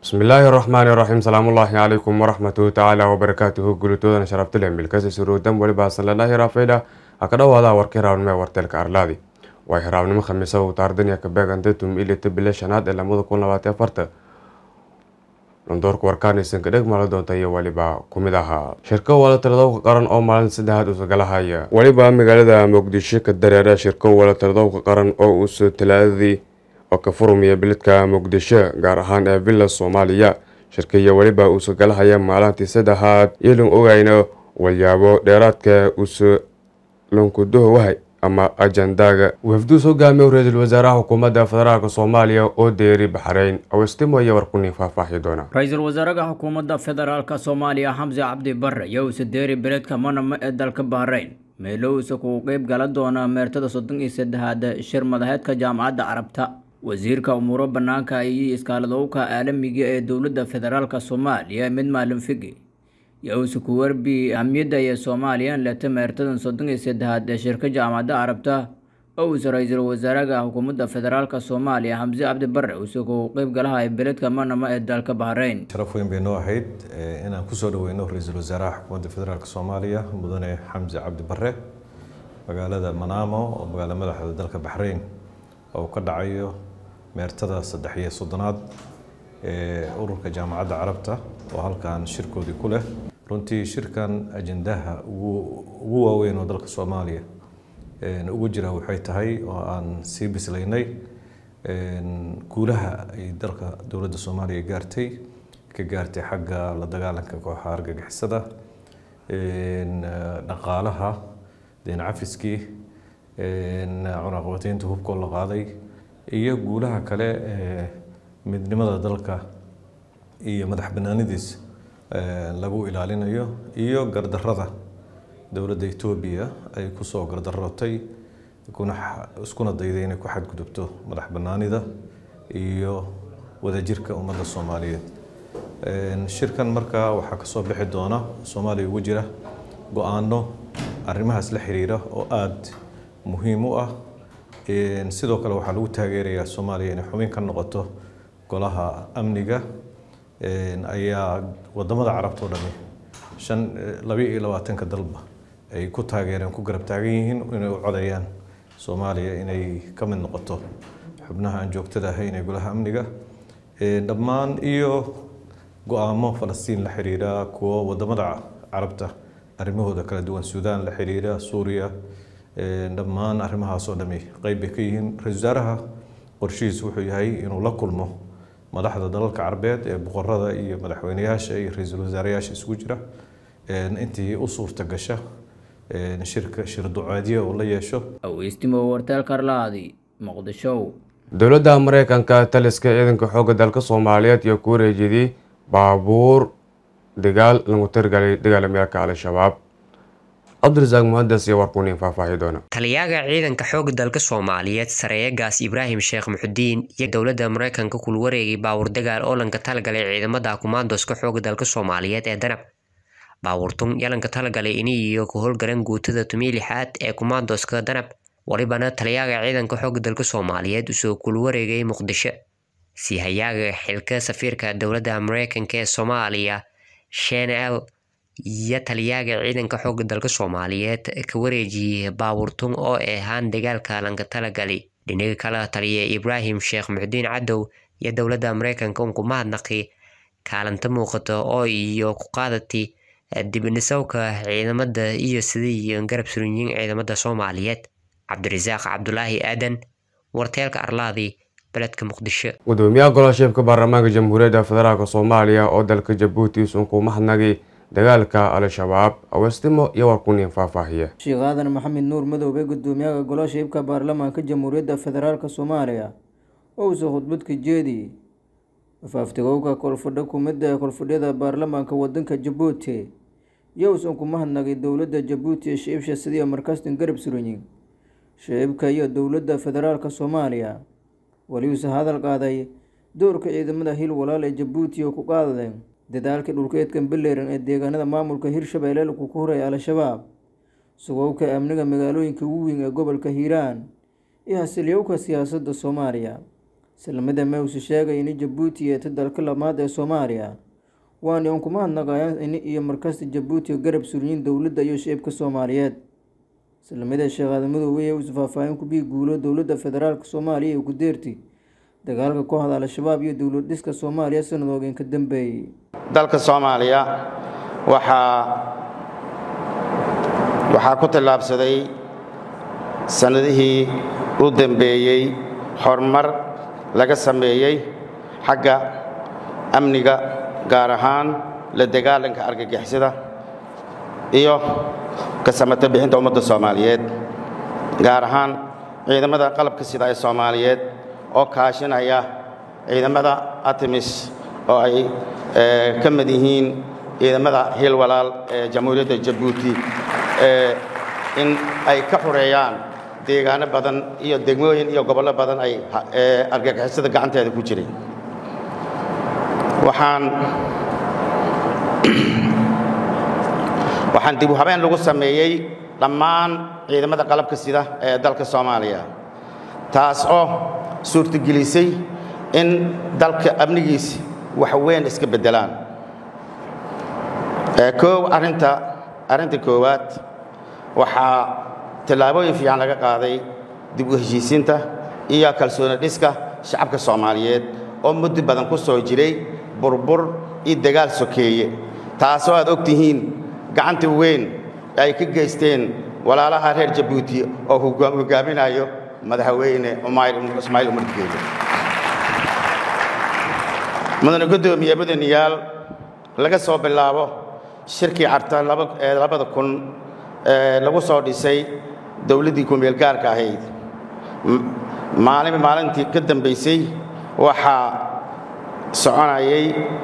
bismillaahi raxmaani raxiim salaamullaahi calaykum waraxmatuhu tacaala wabarakaatuhu gulitoodana sharabtile milkasi suruudan weliba sanlalahi raafayda ha ka dhawaada warka hiraabnimo ee warteelka arlaadi waa hiraabnimo khamiisa uu taardaniya ka beegantay tum ilita bile shanaad ee lamada kun labaatan afarta londoorka warkaanaysan ka dheg maala doonta iyo weliba kumid ahaa shirko wala taladowka qaran oo maalin saddexaad uusagalahaya weliba magaalada muqdisho ka dareera shirko wala taladowka qaran oo uusa talaadadii oo ka furumaya biladka muqdisho gaar ahaan ee villa soomaaliya shirkaiyo weliba uusa galahaya maalintii saddexaad iyolan ogayna walyaabo dheeraadka uusa lonkudaho wahay ama ajandaga wafduus hogaamiye ra-iisul wasaaraha xukuumadda federaalk soomaaliya oo deeri baxreyn awestimo iyo warkunin faahfaahi doona ra-iisul wasaaraha xukuumadda federaalk soomaaliya xamse cabdi bare iyo uuse deeri beledka manama ee dalka bahreyn meelo uuse kugu qeyb gala doona meertada soddon iyo saddexaad shir madaxeedka jaamacadda carabta wasiirka umuuro banaanka iyo iskaaladowka caalamiga ee dowladda federaalk soomaaliya mid maalin figi iyo uuse ku warbi ahamiyadda iyo soomaaliyan leta meertadan soddon iyo saddexaad ee shirka jaamacadda carabta oo uuse ra-iisul wasaaraha xukuumadda federaalk soomaaliya xamse cabdi bare uuse kugu qeyb galahay beledka manama ee dalka bahreyn sharaf weyn bay noo ahayd inaan kusoo dhaweyno ra-iisul wasaaraha xukuumadda federaalk soomaaliya mudane xamse cabdi bare magaalada manaamo oo magaalo madaxda dalka baxreyn oo ka dhacayo meertada saddex iyo soddonaad ee ururka jaamacadda carabta oo halkan shirkoodii ku leh runtii shirkan ajendaha ugu waaweyn oo dalka soomaaliya ugu jira waxay tahay oo aan sii bislaynay guulaha ay dalka dowladda soomaaliya gaartay ka gaartay xagga la dagaalanka kooxaha argagixisada dhaqaalaha deen cafiskii cunaqabataynta hubkoo la qaaday iyo guulaha kale ee midnimada dalka iyo madax banaanidiis lagu ilaalinayo iyo gardarada dowladda etoobiya ay kusoo gardarootay iskuna dayday inay ku xadgudubto madax banaanida iyo wadajirka ummadda soomaaliyeed shirkan markaa waxaa kasoo bixi doona soomaaliya ugu jira go-aano arrimahaas la xiriira oo aada muhiim u ah sidoo kale waxaa lagu taageerayaa soomaaliya inay xubin ka noqoto golaha amniga ayaa wadamada carabta o dhami shan labiyo iyo labaatanka dalba ay ku taageereen ku garab taagan yihiin inay u codayaan soomaaliya inay ka mid noqoto xubnaha aan joogtada ahayn ee golaha amniga dhammaan iyo go-aamo falastiin la xiriira kuwo wadamada carabta arrimahooda kala duwan suudaan la xiriira suuriya dhammaan arrimahaas oo dhami qeyb bay ka yihiin ra-isul wasaaraha qorshihiis wuxuu yahay inuu la kulmo madaxda dalalka carbeed ee boqorada iyo madaxweyneyaasha iyo ra-iisul wasaarayaasha isugu jira intii u suurta gasha shirka shir duceedyo uu la yeesho aweystimo warteelka arlaadi muqdisho dowladda mareykanka taliska ciidanka xoogga dalka soomaaliyeed iyo ku wareejiyay baabuur dagaal lagu tirgalay dagaalamyaalka al-shabaab cabdirasaaq muhadas iyo warkunin faahfaahi doona taliyaga ciidanka xoogga dalka soomaaliyeed sareeyagaas ibraahim sheekh muxudiin iyo dowladda mareykanka kul wareegay baawur dagaal oo lanka talagalay ciidamada kumaandoska xoogga dalka soomaaliyeed ee danab baawurtun yalanka talagalay iniyo ku howlgalan guutada tumii lixaad ee kumaandoska danab walibana taliyaga ciidanka xoogga dalka soomaaliyeed usoo kul wareegay muqdisho siihayaaga xilka safiirka dowladda mareykanka ee soomaaliya shenel iyo taliyaga ciidanka xoogga dalka soomaaliyeed ka wareejiyey baawurtun oo ahaan dagaalka lanka talagali dhinaga kala taliya ibraahim sheekh muxudiin cadow iyo dowladda mareykanka unku mahadnaqi kaalinta muuqata oo iyo ku qaadati dibnisawka ciidamada iyo sidii garab surinyiin ciidamada soomaaliyeed cabdirasaaq cabdulaahi aadan warteelka arlaadi beledka muqdisho gudoomiyaha golaasheebka baarlamaanka jamhuuriyadda federaalk soomaaliya oo dalka jabuuti isunku mahadnaqi dagaalka al-shabaab awestimo iyo warkunin faahfaahiye sheekh aadan maxamed nuur madoobe gudoomiyaha golaasheebka baarlamaanka jamhuuriyadda federaalk soomaaliya oo uuse khudbad ka jeediyey afaaftigowka kolfadho kumida ee kolfadhyada baarlamaanka wadanka jabuuti iyo uusan ku mahadnaqay dowladda jabuuti ee shicibsha sidii markaastan garab suranyin shicibka iyo dowladda federaalk soomaaliya weli uuse hadal qaaday doorka ciidamada hil walaal ee jabuuti oo ku qaadadeen dadaalkii dhulkeedkan beleran ee deegaanada maamulka hirshabeelle lagu ku horaya al-shabaab sugowka amniga magaalooyinka ugu weyn ee gobolka hiiraan iyo hasilyowka siyaasadda soomaaliya islamada mewse sheegay in jabuuti eeta dalka lamaad ee soomaaliya waana un kuma hadnaqayaan in iyo markasta jabuuti garab suryin dowladda iyo shicibka soomaaliyeed islamada sheekh aadamadoobe uusa faahfaahin kubii guulo dowladda federaalk soomaaliya ee gudeerti dagaalka kooxda al-shabaab iyo dowlad dhiska soomaaliya sanadoogen ka dambeeyey dalka soomaaliya waxaa waxaa ku tallaabsaday sannadihii u dambeeyey horumar laga sameeyey xagga amniga gaar ahaan la dagaalanka argagixisada iyo ka samata bixinta ummadda soomaaliyeed gaar ahaan ciidamada qalabka sida ee soomaaliyeed oo kaashinaya ciidamada artemis oo ay ka mid yihiin ciidamada hiil walaal ee jamhuuriyadda jabuuti in ay ka xureeyaan deegaano badan iyo degmooyin iyo gobollo badan ay argagixisada gacanteeda ku jireen waxaan waxaan dib u habeen lagu sameeyey dhammaan ciidamada qalabka sida ee dalka soomaaliya taas oo suurtagelisay in dalka amnigiisi wax weyn iska beddelaan koow arrinta arrinta koowaad waxaa tallaabooyin fiican laga qaaday dib u heshiisiinta iyo kalsooni dhiska shacabka soomaaliyeed oo muddo badan ku soo jiray burbur iyo dagaal sokeeye taasoo aad og tihiin gacanta weyn ay ka geysteen walaalaha reer jabuuti oo hogaaminayo madaxweyne ismaaciil umar geele mudane guddoomiye mudanayaal laga soo bilaabo shirkii carta ee labada kun lagu soo dhisay dowladdii kumeel gaarka ahayd maalin maalintii ka dambaysay waxaa soconayay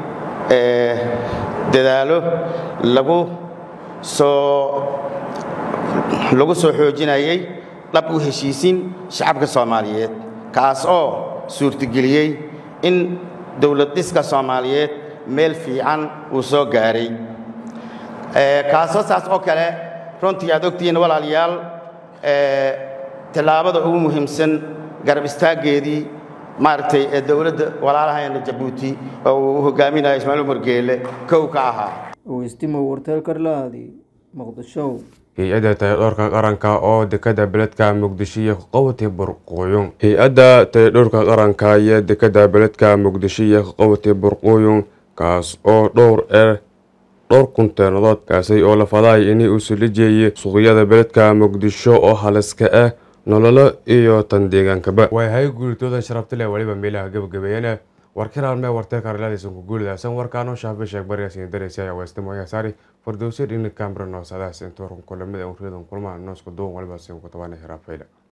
dadaalo lagu soo lagu soo xoojinayay dhab u heshiisiin shacabka soomaaliyeed kaas oo suurtageliyey in dowlad dhiska soomaaliyeed meel fiican uu soo gaaray kaasoo saas oo kale runtii aad ogtihiin walaalayaal tallaabada ugu muhiimsan garab istaaggeedii maaragtay ee dowladda walaalaheena jabuuti oo uu hogaaminayo ismaaciil umar geele kow ka ahaa owestimo warteel karlaadi muqdisho hay-adda tayadhoorka qaranka oo dekada beledka muqdisho iyo qowti burqooyun hay-adda tayadhoorka qaranka iyo dekada beledka muqdisho iyo qowti burqooyun kaas oo dhowr ee dhowr kunteenadood kaasi oo la fadaay inay uu sulijeeyay suuqyada beledka muqdisho oo haliska ah nololo iyo tan deegaankaba way hay guulitooda sharabta leh weliba meelaha gabagabeeyana warkiraalmee warteelka arlaadaysan ku guulidaasan warkaanoo shaabe sheeg baryaasiin dareysi ayaa weystamo ayaa saari fardowsir in kamra noosadaas inta warkan kulamada urriyadan kulmaha noosku duwan waliba siin ku tabanay hiraafayla